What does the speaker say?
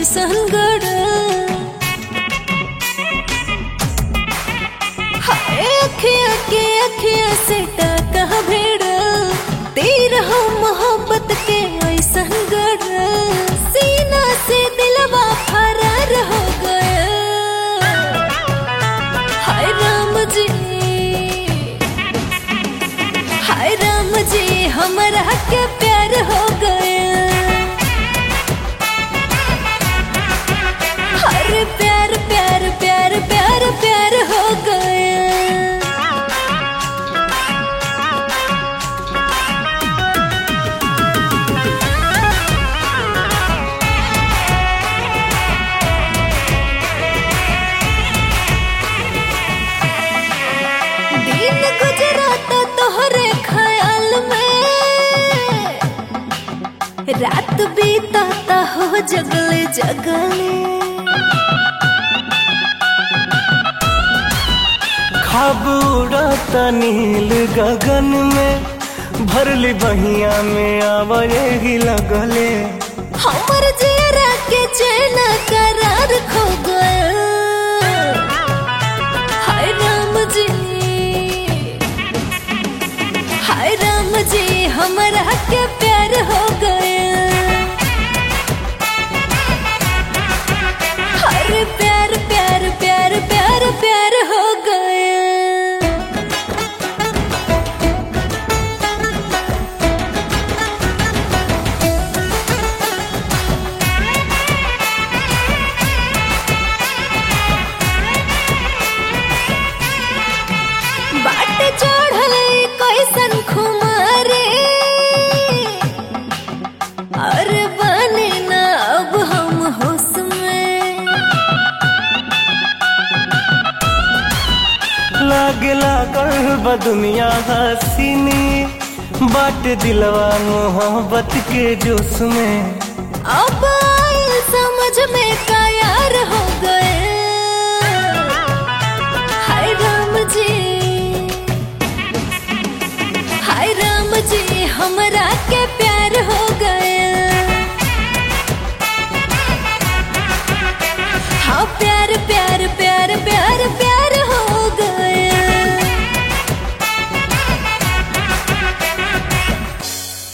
ऐसन गड़ल हाय अखिया के अखिया से टाका भिड़ल तीर हो मोहब्बत के ऐसन गड़ल सीना से दिलवा फरार हो गया हाय राम जी हाय राम जी हमरा के प्यार हो गया अरे प्यार प्यार प्यार प्यार प्यार हो गया दिन गुजराता तोहरे ख्याल में रात बीताता हो जगले जगले खाब उड़ाता नील गगन में भरली बहिया में आवाजे ही लगले हमर जेरा के चैन करार खो गया हाय राम जी हाय राम जी हमरा के प्यार हो गया अरे प्यार प्यार प्यार प्यार प्यार हो गया बाट चढ़ल कैसन खुमारे अरे बने ना अब हम होश में लागे लागल बा दुनिया हसीनी बाट दिलवा मोहब्बत के जोश में अब